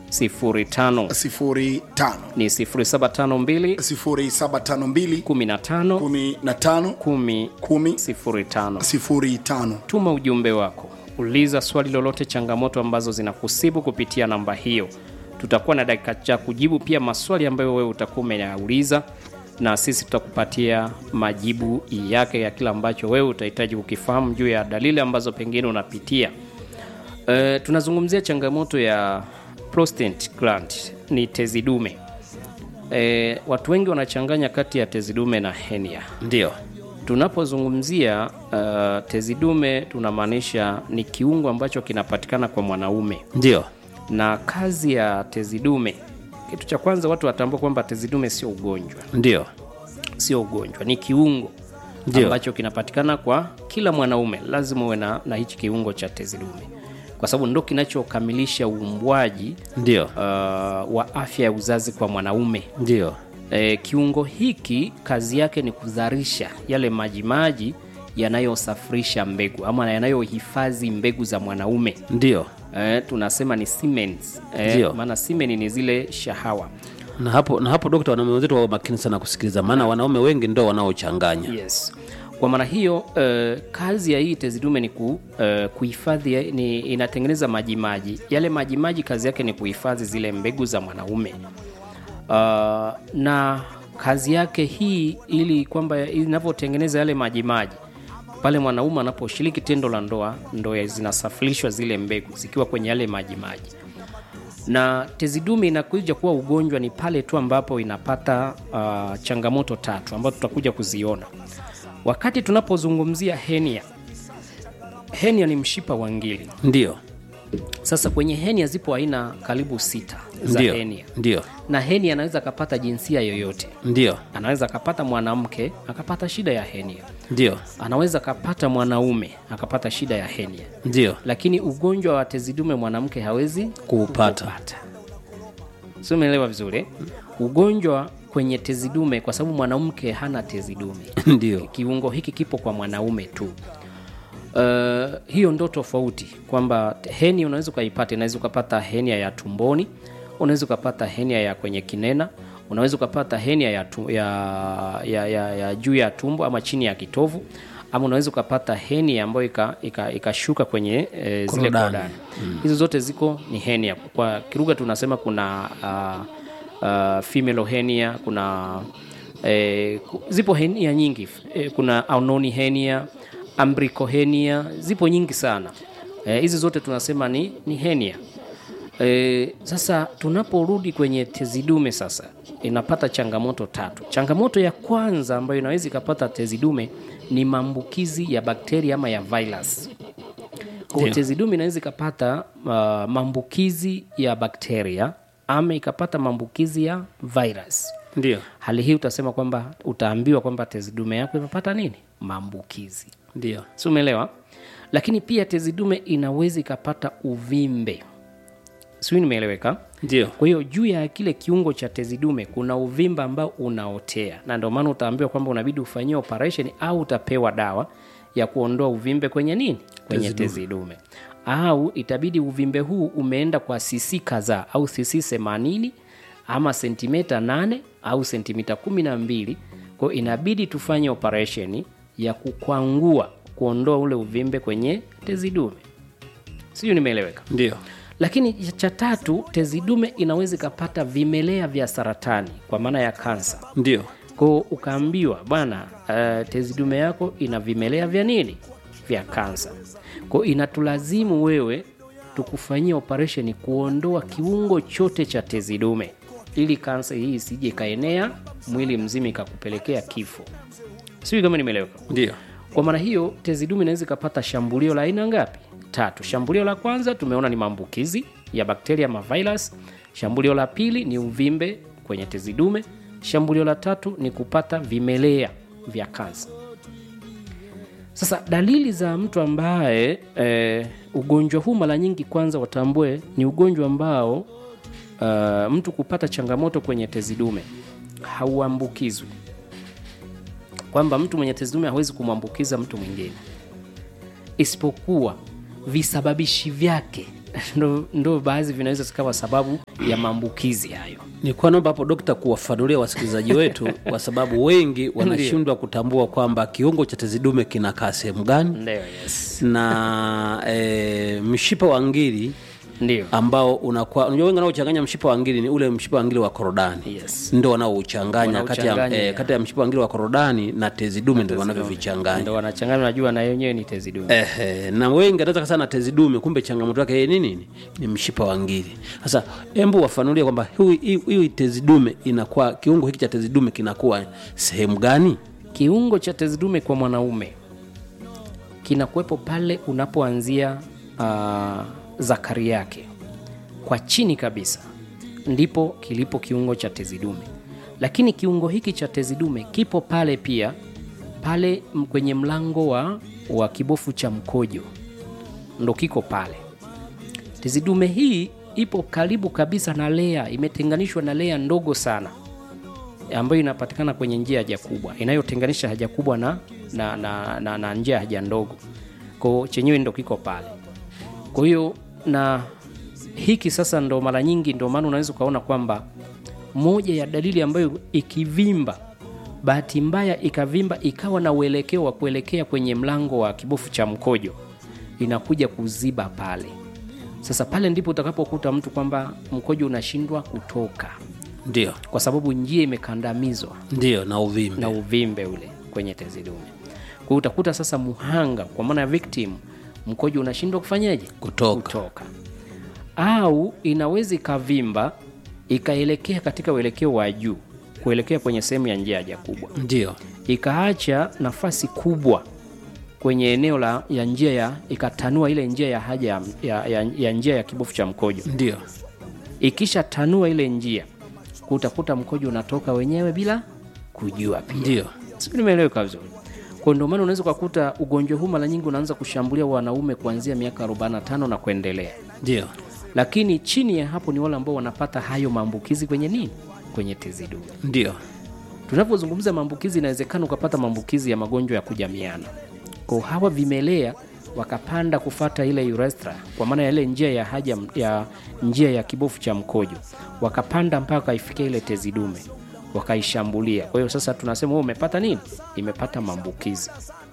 05 05 ni 0752 0752 15 15 10 10 05 05 tuma ujumbe wako uliza swali lolote changamoto ambazo zinakusibu kupitia namba hiyo tutakuwa na dakika cha kujibu pia maswali ambayo wewe utakuwa umeyauliza na sisi tutakupatia majibu yake ya kila ambacho wewe utahitaji kukifahamu juu ya dalili ambazo pengine unapitia e, tunazungumzia changamoto ya prostate gland ni tezi dume e, watu wengi wanachanganya kati ya tezi dume na henia ndio tunapozungumzia uh, tezi dume tunamaanisha ni kiungo ambacho kinapatikana kwa mwanaume ndio na kazi ya tezi dume kitu cha kwanza watu watambua kwamba tezi dume sio ugonjwa ndio sio ugonjwa ni kiungo Ndio. ambacho kinapatikana kwa kila mwanaume lazima uwe na, na hichi kiungo cha tezi dume kwa sababu ndo kinachokamilisha uumbwaji ndio uh, wa afya ya uzazi kwa mwanaume ndio e, kiungo hiki kazi yake ni kuzalisha yale majimaji yanayosafirisha mbegu ama yanayohifadhi mbegu za mwanaume ndio e, tunasema ni semens e, Ndio. maana semen ni zile shahawa na hapo na hapo dokta wanaume wenzetu wawe makini sana kusikiliza maana wanaume wengi ndo wanaochanganya yes kwa maana hiyo uh, kazi ya hii tezi dume ni ku, uh, kuhifadhi ni inatengeneza majimaji yale majimaji kazi yake ni kuhifadhi zile mbegu za mwanaume uh, na kazi yake hii ili kwamba inavyotengeneza yale majimaji pale mwanaume anaposhiriki tendo la ndoa ndo zinasafirishwa zile mbegu zikiwa kwenye yale majimaji na tezi dume inakuja kuwa ugonjwa ni pale tu ambapo inapata uh, changamoto tatu ambazo tutakuja kuziona wakati tunapozungumzia henia henia ni mshipa wa ngili ndio sasa kwenye henia zipo aina karibu sita za ndio henia ndio na henia anaweza akapata jinsia yoyote ndio anaweza akapata mwanamke akapata shida ya henia ndio anaweza akapata mwanaume akapata shida ya henia ndio lakini ugonjwa wa tezi dume mwanamke hawezi kuupata si umeelewa vizuri eh? ugonjwa kwenye tezi dume kwa sababu mwanamke hana tezi dume ndio kiungo hiki kipo kwa mwanaume tu Uh, hiyo ndo tofauti kwamba heni unaweza ukaipata unaweza ukapata henia ya tumboni unaweza ukapata henia ya kwenye kinena unaweza ukapata henia ya, tu, ya, ya, ya, ya juu ya tumbo ama chini ya kitovu ama unaweza ukapata henia ambayo ikashuka ika, ikashuka kwenye e, zile Korodani. korodani mm. hizo zote ziko ni henia kwa kiruga tunasema kuna uh, uh, female henia kuna eh, ku- zipo henia nyingi eh, kuna aunoni henia ambricohenia zipo nyingi sana eh, hizi zote tunasema ni, ni henia E, sasa tunaporudi kwenye tezi dume sasa inapata changamoto tatu. Changamoto ya kwanza ambayo inaweza ikapata tezi dume ni maambukizi ya bakteria ama ya virus. Kwa hiyo tezi dume inaweza ikapata uh, maambukizi ya bakteria ama ikapata maambukizi ya virus. ndio Hali hii utasema kwamba utaambiwa kwamba tezi dume yako imepata nini? Maambukizi ndio si umeelewa lakini pia tezi dume inaweza ikapata uvimbe sijui nimeeleweka ndio kwa hiyo juu ya kile kiungo cha tezi dume kuna uvimba ambao unaotea na ndio maana utaambiwa kwamba unabidi ufanyie operation au utapewa dawa ya kuondoa uvimbe kwenye nini kwenye tezi dume au itabidi uvimbe huu umeenda kwa cc kadhaa au cc 80 ama sentimita 8 au sentimita 12 kwa hiyo inabidi tufanye operation ya kukwangua kuondoa ule uvimbe kwenye tezi dume sijui nimeeleweka ndio lakini cha tatu tezi dume inaweza ikapata vimelea vya saratani kwa maana ya kansa ndio ko ukaambiwa bwana uh, tezi dume yako ina vimelea vya nini vya kansa ko inatulazimu wewe tukufanyia operation kuondoa kiungo chote cha tezi dume ili kansa hii isije ikaenea mwili mzima ikakupelekea kifo sijui kama nimeeleweka ndio kwa maana hiyo tezi dume inaweza ikapata shambulio la aina ngapi tatu shambulio la kwanza tumeona ni maambukizi ya bakteria ma virus shambulio la pili ni uvimbe kwenye tezi dume shambulio la tatu ni kupata vimelea vya kansa sasa dalili za mtu ambaye e, ugonjwa huu mara nyingi kwanza watambue ni ugonjwa ambao uh, mtu kupata changamoto kwenye tezi dume hauambukizwi kwamba mtu mwenye tezi dume hawezi kumwambukiza mtu mwingine isipokuwa visababishi vyake ndo, ndo baadhi vinaweza zikawa sababu ya maambukizi hayo nilikuwa naomba hapo dokta kuwafanulia wasikilizaji wetu kwa sababu wengi wanashindwa kutambua kwamba kiungo cha tezi dume kinakaa sehemu gani ndio yes. na e, mshipa wa ngiri ndio ambao unakuwa unajua wengi wanaochanganya mshipa wa ngiri ni ule mshipa wa ngiri wa korodani Yes. ndo wanaouchanganya kati ya, Wanauchanganya, eh, yeah. kati ya mshipa wa ngiri wa korodani na tezi dume ndio wanavyovichanganya ndo wanachanganya najua na yenyewe ni tezi dume Ehe, na wengi anaweza kasana na tezi dume, kumbe changamoto yake yeye ni nini? Ni mshipa wa ngiri. Sasa embu wafanulie kwamba hii- hii hii tezi dume inakuwa, kiungo hiki cha tezi dume kinakuwa sehemu gani? kiungo cha tezi dume kwa mwanaume kinakuwepo pale unapoanzia uh, zakari yake kwa chini kabisa ndipo kilipo kiungo cha tezi dume lakini kiungo hiki cha tezi dume kipo pale pia pale m- kwenye mlango wa, wa kibofu cha mkojo ndo kiko pale tezi dume hii ipo karibu kabisa na lea imetenganishwa na lea ndogo sana ambayo inapatikana kwenye njia ya haja kubwa inayotenganisha haja kubwa na, na, na, na, na njia ya haja ndogo ko chenyewe ndo kiko pale kwa hiyo na hiki sasa ndo mara nyingi ndo maana unaweza ukaona kwamba moja ya dalili ambayo ikivimba bahati mbaya ikavimba ikawa na uelekeo wa kuelekea kwenye mlango wa kibofu cha mkojo inakuja kuziba pale sasa pale ndipo utakapokuta mtu kwamba mkojo unashindwa kutoka Ndio, kwa sababu njia imekandamizwa ndio, na uvimbe. na uvimbe ule kwenye tezi dume. Kwa hiyo utakuta sasa muhanga, kwa maana ya victim, mkojo unashindwa kufanyaje? Kutoka. Kutoka. Au inaweza ikavimba ikaelekea katika uelekeo wa juu kuelekea kwenye sehemu ya njia ya haja kubwa, Ndio, ikaacha nafasi kubwa kwenye eneo la ya njia ya ikatanua ile njia ya haja ya, ya, ya, ya njia ya kibofu cha mkojo ndio, ikisha tanua ile njia utakuta mkojo unatoka wenyewe bila kujua pia ndio, sijui nimeeleweka vizuri kwa ndio maana unaweza ukakuta ugonjwa huu mara nyingi unaanza kushambulia wanaume kuanzia miaka 45 na kuendelea ndio, lakini chini ya hapo ni wale ambao wanapata hayo maambukizi kwenye nini kwenye tezi dume ndio, tunapozungumza maambukizi inawezekana ukapata maambukizi ya magonjwa ya kujamiana kwa hawa vimelea wakapanda kufata ile urethra kwa maana ya ile njia ya haja ya njia ya kibofu cha mkojo wakapanda mpaka ifikia ile tezi dume wakaishambulia kwa hiyo sasa tunasema wewe umepata nini imepata maambukizi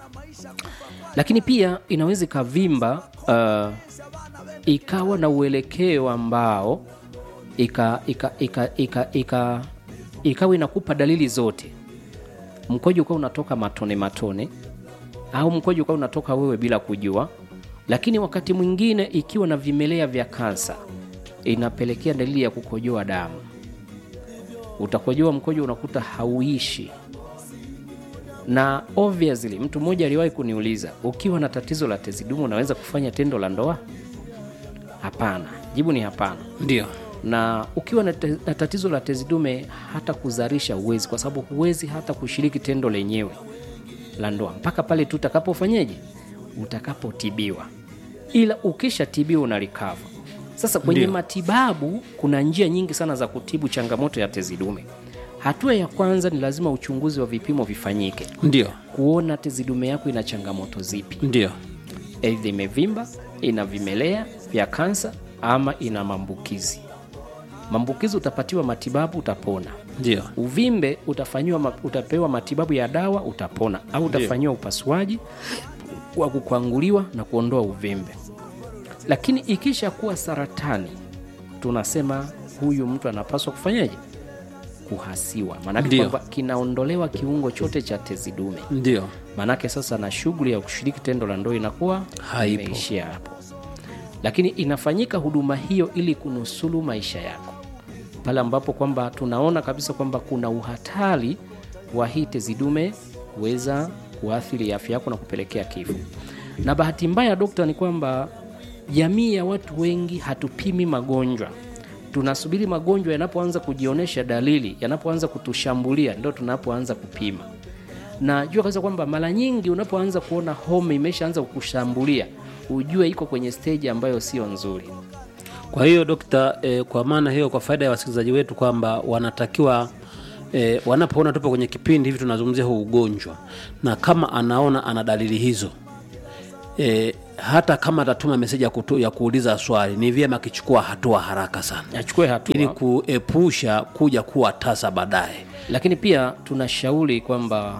lakini pia inaweza ikavimba uh, ikawa na uelekeo ambao ika, ika, ika, ika, ika, ikawa inakupa dalili zote mkojo ukawa unatoka matone matone au mkojo ukawa unatoka wewe bila kujua lakini wakati mwingine ikiwa na vimelea vya kansa inapelekea dalili ya kukojoa damu utakojoa mkojo unakuta hauishi na obviously mtu mmoja aliwahi kuniuliza ukiwa na tatizo la tezi dume unaweza kufanya tendo la ndoa hapana jibu ni hapana ndio, na ukiwa na, te, na tatizo la tezi dume hata kuzalisha huwezi kwa sababu huwezi hata kushiriki tendo lenyewe la ndoa mpaka pale tu utakapofanyeje utakapotibiwa ila ukishatibiwa unalikava sasa kwenye Ndio. matibabu kuna njia nyingi sana za kutibu changamoto ya tezi dume hatua ya kwanza ni lazima uchunguzi wa vipimo vifanyike ndio, kuona tezi dume yako ina changamoto zipi ndio, aidha imevimba ina vimelea vya kansa ama ina maambukizi maambukizi utapatiwa matibabu utapona ndio, uvimbe utafanyiwa ma, utapewa matibabu ya dawa utapona au utafanyiwa upasuaji wa kukwanguliwa na kuondoa uvimbe lakini ikisha kuwa saratani tunasema huyu mtu anapaswa kufanyaje kuhasiwa maanake Ndio. kwamba kinaondolewa kiungo chote cha tezi dume ndio, maanake sasa na shughuli ya kushiriki tendo la ndoa inakuwa Haipo. imeishia hapo lakini inafanyika huduma hiyo ili kunusulu maisha yako pale ambapo kwamba tunaona kabisa kwamba kuna uhatari wa hii tezi dume kuweza kuathiri afya yako na kupelekea kifo na bahati mbaya dokta ni kwamba jamii ya watu wengi hatupimi magonjwa tunasubiri magonjwa yanapoanza kujionyesha dalili yanapoanza kutushambulia ndo tunapoanza kupima na jua kabisa kwamba mara nyingi unapoanza kuona homa imeshaanza kukushambulia ujue iko kwenye stage ambayo sio nzuri Kwa hiyo dokta, eh, kwa maana hiyo, kwa faida ya wasikilizaji wetu kwamba wanatakiwa eh, wanapoona tupo kwenye kipindi hivi tunazungumzia huu ugonjwa, na kama anaona ana dalili hizo eh, hata kama atatuma meseji ya, kutu- ya kuuliza swali ni vyema akichukua hatua haraka sana achukue hatua ili kuepusha kuja kuwa tasa baadaye lakini pia tunashauri kwamba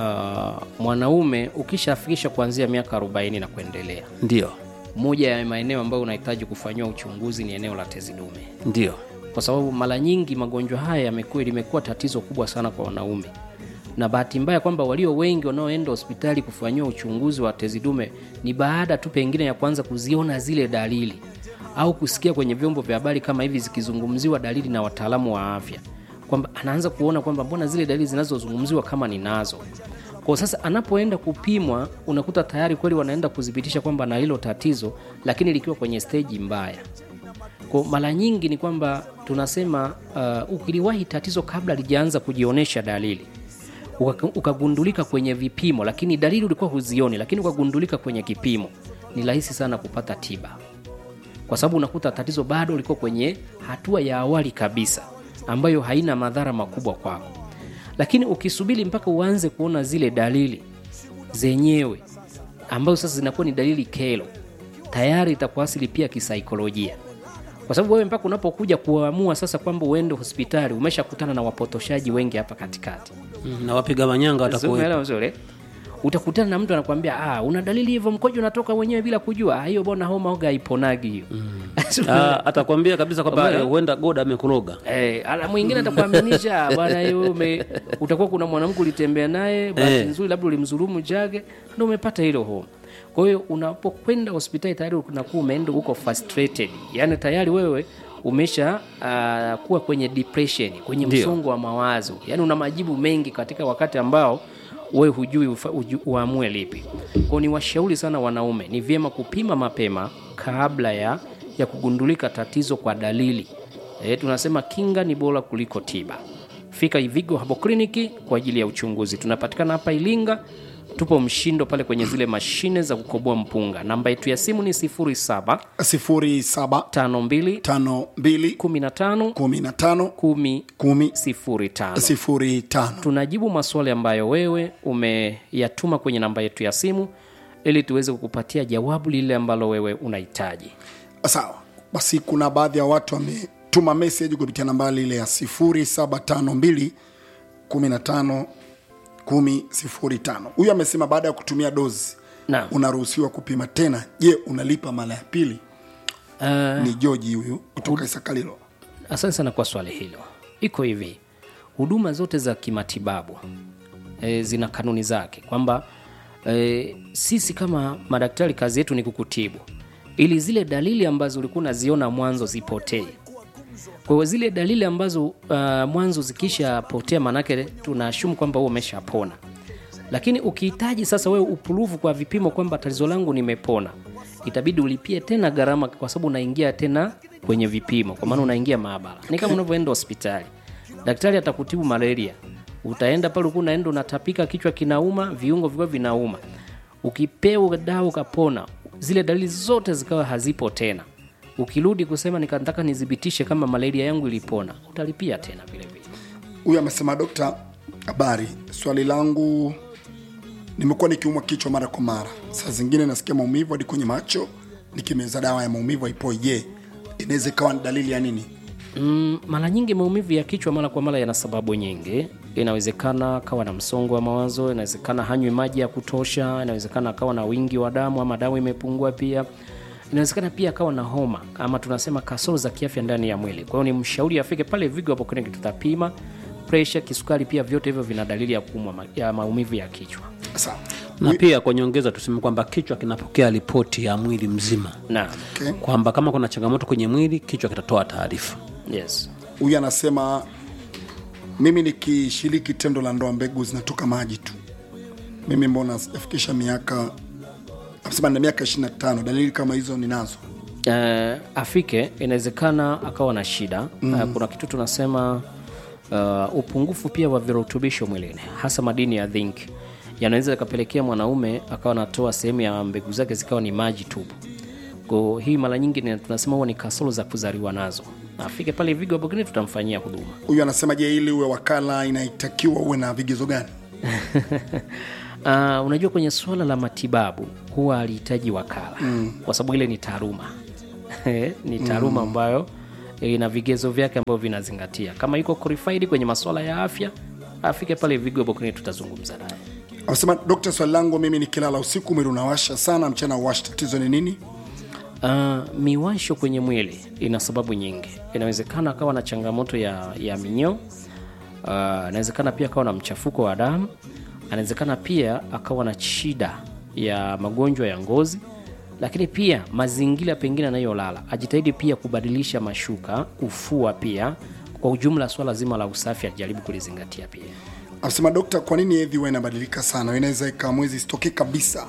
uh, mwanaume ukishafikisha kuanzia miaka 40 na kuendelea ndio moja ya maeneo ambayo unahitaji kufanyiwa uchunguzi ni eneo la tezi dume ndio kwa sababu mara nyingi magonjwa haya yamekuwa limekuwa tatizo kubwa sana kwa wanaume na bahati mbaya kwamba walio wengi wanaoenda hospitali kufanyiwa uchunguzi wa tezi dume ni baada tu pengine ya kwanza kuziona zile dalili au kusikia kwenye vyombo vya habari kama hivi zikizungumziwa dalili na wataalamu wa afya kwamba anaanza kuona kwamba mbona zile dalili zinazozungumziwa kama ninazo kwa sasa anapoenda kupimwa unakuta tayari kweli wanaenda kudhibitisha kwamba na hilo tatizo lakini likiwa kwenye steji mbaya kwa mara nyingi ni kwamba tunasema uh, ukiliwahi tatizo kabla lijaanza kujionyesha dalili uka- ukagundulika kwenye vipimo lakini dalili ulikuwa huzioni lakini ukagundulika kwenye kipimo ni rahisi sana kupata tiba kwa sababu unakuta tatizo bado liko kwenye hatua ya awali kabisa ambayo haina madhara makubwa kwako lakini ukisubiri mpaka uanze kuona zile dalili zenyewe ambazo sasa zinakuwa ni dalili kelo tayari itakuasili pia kisaikolojia kwa sababu wewe mpaka unapokuja kuamua sasa kwamba uende hospitali umeshakutana na wapotoshaji wengi hapa katikati Mm, na wapiga manyanga watakuwepo Umeelewa vizuri utakutana na mtu anakwambia ah, una dalili hivyo mkojo unatoka wenyewe bila kujua Ah, hiyo bona homa oga haiponagi hiyo Ah, atakwambia kabisa kwamba Umeelewa? eh, huenda goda amekuroga Eh, ala mwingine atakuaminisha bwana hiyo ume utakuwa kuna mwanamke ulitembea naye bahati Eh. nzuri labda ulimdhulumu jage ndio umepata hilo homa kwa hiyo unapokwenda hospitali tayari unakuwa umeenda huko frustrated yaani tayari wewe umesha uh, kuwa kwenye depression kwenye Ndio. msongo wa mawazo yaani una majibu mengi katika wakati ambao wewe hujui ufa, uju, uamue lipi kwao ni washauri sana wanaume ni vyema kupima mapema kabla ya ya kugundulika tatizo kwa dalili e, tunasema kinga ni bora kuliko tiba fika ivigo habo kliniki kwa ajili ya uchunguzi tunapatikana hapa ilinga tupo mshindo pale kwenye zile mashine za kukoboa mpunga namba yetu ya simu ni 07 sifuri saba 52 tano mbili 15 kumi na tano 10 kumi 05 sifuri tano tunajibu maswali ambayo wewe umeyatuma kwenye namba yetu ya simu ili tuweze kukupatia jawabu lile ambalo wewe unahitaji sawa basi kuna baadhi ya watu wametuma message kupitia nambari ile ya 0752 15 10 huyu amesema baada ya kutumia dozi Naam. unaruhusiwa kupima tena je unalipa mara ya pili uh, ni joji huyu kutoka isakalilo asante sana kwa swali hilo iko hivi huduma zote za kimatibabu e, zina kanuni zake kwamba e, sisi kama madaktari kazi yetu ni kukutibu ili zile dalili ambazo ulikuwa unaziona mwanzo zipotee kwa hiyo zile dalili ambazo uh, mwanzo zikishapotea maanake tunaashumu kwamba huo umeshapona lakini ukihitaji sasa wewe upuruvu kwa vipimo kwamba tatizo langu nimepona itabidi ulipie tena gharama kwa sababu unaingia tena kwenye vipimo kwa maana unaingia maabara ni kama unavyoenda hospitali daktari atakutibu malaria utaenda pale ulikuwa unaenda unatapika kichwa kinauma viungo vikiwa vinauma ukipewa dawa ukapona zile dalili zote zikawa hazipo tena ukirudi kusema nikataka nidhibitishe kama malaria yangu ilipona utalipia tena vile vile huyu amesema dokta habari swali langu nimekuwa nikiumwa kichwa mara kwa mara saa zingine nasikia maumivu hadi kwenye macho nikimeza dawa ya maumivu haipoi je inaweza ikawa ni dalili ya nini Mm, mara nyingi maumivu ya kichwa mara kwa mara yana sababu nyingi. Inawezekana akawa na msongo wa mawazo, inawezekana hanywi maji ya kutosha, inawezekana akawa na wingi wa damu ama damu imepungua pia. Inawezekana pia akawa na homa ama tunasema kasoro za kiafya ndani ya mwili. Kwa hiyo ni mshauri afike pale Vigo hapo kliniki, tutapima pressure, kisukari, pia vyote hivyo vina dalili ya kuumwa ma- ya maumivu ya kichwa. sawa na pia kwa nyongeza tuseme kwamba kichwa kinapokea ripoti ya mwili mzima Naam. okay. kwamba kama kuna changamoto kwenye mwili kichwa kitatoa taarifa Yes. huyu anasema mimi nikishiriki tendo la ndoa mbegu zinatoka maji tu mimi mbona sijafikisha miaka anasema na miaka 25 dalili kama hizo ninazo uh, afike inawezekana akawa na shida mm. uh, kuna kitu tunasema uh, upungufu pia wa virutubisho mwilini hasa madini ya zinc yanaweza yakapelekea mwanaume akawa anatoa sehemu ya mbegu zake zikawa ni maji tupu ko hii mara nyingi ni- tunasema huwa ni kasoro za kuzaliwa nazo afike pale vigo hapo kini tutamfanyia huduma huyu anasema je ili uwe wakala inaitakiwa uwe na vigezo gani Uh, unajua kwenye suala la matibabu huwa alihitaji wakala mm. kwa sababu ile ni taaluma ni taaluma ambayo ina vigezo vyake ambavyo vinazingatia. Kama yuko qualified kwenye masuala ya afya, afike pale Vigo Bokuni, tutazungumza naye. Amesema dokta, swali langu mimi nikilala usiku mwili unawasha sana, mchana uwashi, tatizo ni nini? Uh, miwasho kwenye mwili ina sababu nyingi. Inawezekana akawa na changamoto ya, ya minyoo. Uh, inawezekana pia akawa na mchafuko wa damu. Anawezekana pia akawa na shida ya magonjwa ya ngozi, lakini pia mazingira pengine anayolala, ajitahidi pia kubadilisha mashuka, kufua pia. Kwa ujumla, swala zima la usafi ajaribu kulizingatia pia. Amesema dokta, kwa nini hedhi huwa inabadilika sana? Inaweza ikawa mwezi isitokee kabisa.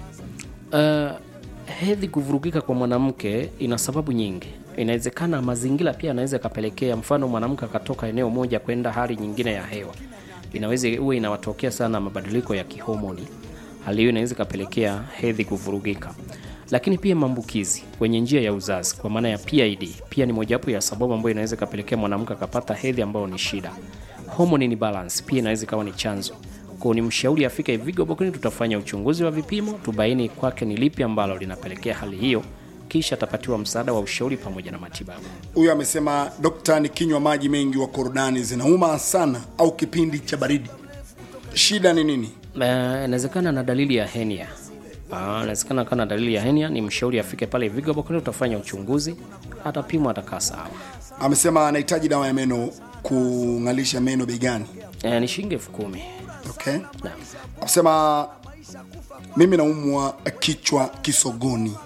Uh, hedhi kuvurugika kwa mwanamke ina sababu nyingi. Inawezekana mazingira pia yanaweza yakapelekea, mfano mwanamke akatoka eneo moja kwenda hali nyingine ya hewa, inaweza huwa inawatokea sana mabadiliko ya kihomoni. Hali hiyo inaweza ikapelekea hedhi kuvurugika, lakini pia maambukizi kwenye njia ya uzazi kwa maana ya PID pia ni mojawapo ya sababu ambayo inaweza ikapelekea mwanamke akapata hedhi ambayo ni shida. Hormone ni balance pia inaweza ikawa ni chanzo kwa ni mshauri afike Vigo Bokuni, tutafanya uchunguzi wa vipimo tubaini kwake ni lipi ambalo linapelekea hali hiyo, kisha atapatiwa msaada wa ushauri pamoja na matibabu. Huyu amesema dokta, nikinywa maji mengi wa korodani zinauma sana, au kipindi cha baridi, shida ni nini? Eh, Inawezekana na dalili ya henia. Ah, Inawezekana kana dalili ya henia, ni mshauri afike pale Vigo Bokuni, tutafanya uchunguzi, atapimwa, atakaa sawa. Amesema anahitaji dawa ya meno kung'alisha meno bei gani? Eh, ni shilingi elfu kumi. Okay. Naam. Amesema mimi naumwa kichwa kisogoni.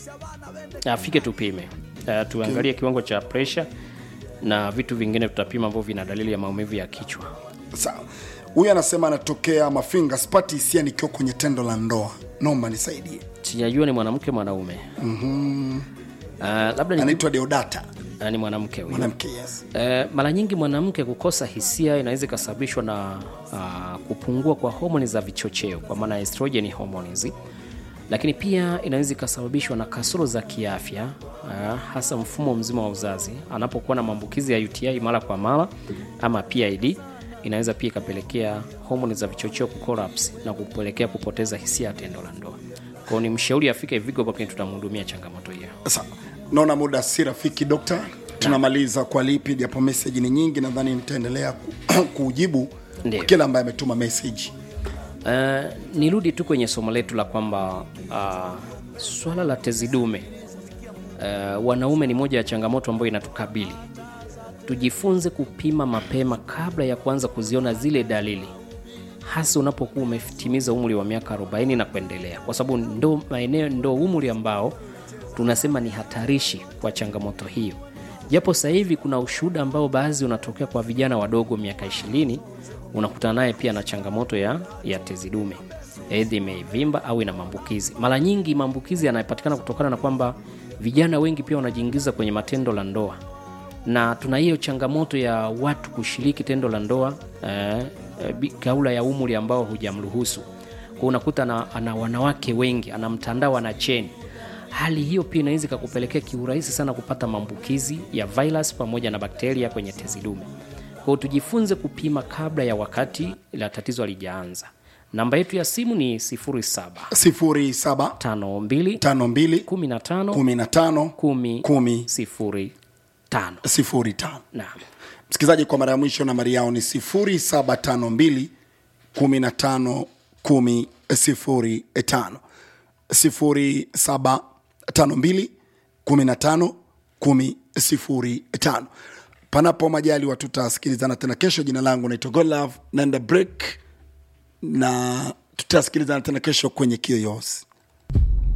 afike tupime, uh, tuangalie kiwango cha pressure na vitu vingine tutapima ambavyo vina dalili ya maumivu ya kichwa. Sawa. Huyu anasema anatokea Mafinga, sipati hisia nikiwa kwenye tendo la ndoa, naomba nisaidie. Sijajua ni mwanamke mwanaume. Uh, labda ni, Anaitwa Deodata, uh, ni mwanamke huyo. mwanamke. Yes. Eh, mara nyingi mwanamke kukosa hisia inaweza ikasababishwa na uh, kupungua kwa homoni za vichocheo kwa maana estrogen hormones, lakini pia inaweza ikasababishwa na kasoro za kiafya uh, hasa mfumo mzima wa uzazi. Anapokuwa na maambukizi ya UTI mara kwa mara ama PID, inaweza pia ikapelekea homoni za vichocheo kucollapse na kupelekea kupoteza hisia ya tendo la ndoa. Kwa hiyo ni mshauri afike Vigo, lakini tutamhudumia changamoto hiyo. Sawa. Naona muda si rafiki dokta, tunamaliza kwa lipi, japo message ni nyingi, nadhani nitaendelea ku- kujibu Ndiyo. kwa kila ambaye ametuma message. Uh, nirudi tu kwenye somo letu la kwamba uh, swala la tezi dume uh, wanaume ni moja ya changamoto ambayo inatukabili. Tujifunze kupima mapema kabla ya kuanza kuziona zile dalili, hasa unapokuwa umetimiza umri wa miaka 40 na kuendelea, kwa sababu ndo maeneo ndo umri ambao tunasema ni hatarishi kwa changamoto hiyo. Japo sasa hivi kuna ushuhuda ambao baadhi unatokea kwa vijana wadogo miaka ishirini, unakutana naye pia na changamoto ya, ya tezi dume, hedhi imevimba au ina maambukizi. Mara nyingi maambukizi yanapatikana kutokana na kwamba vijana wengi pia wanajiingiza kwenye matendo la ndoa na tuna hiyo changamoto ya watu kushiriki tendo la ndoa eh, eh, bi- kabla ya umri ambao hujamruhusu. Kwa unakuta ana, ana wanawake wengi, ana mtandao, ana cheni. Hali hiyo pia inaweza ikakupelekea kiurahisi sana kupata maambukizi ya virus pamoja na bakteria kwenye tezi dume. Kwa hiyo tujifunze kupima kabla ya wakati la tatizo halijaanza. Namba yetu ya simu ni 07 07 52 52 15 15 10 10 05. 05. Naam. Msikilizaji, kwa mara ya mwisho nambari yao ni 0752 15 10 05. 0752 15 10 05. Panapo majaliwa tutasikilizana tena kesho. Jina langu naitwa Godlove, naenda break na tutasikilizana tena kesho kwenye Kiyoyozi.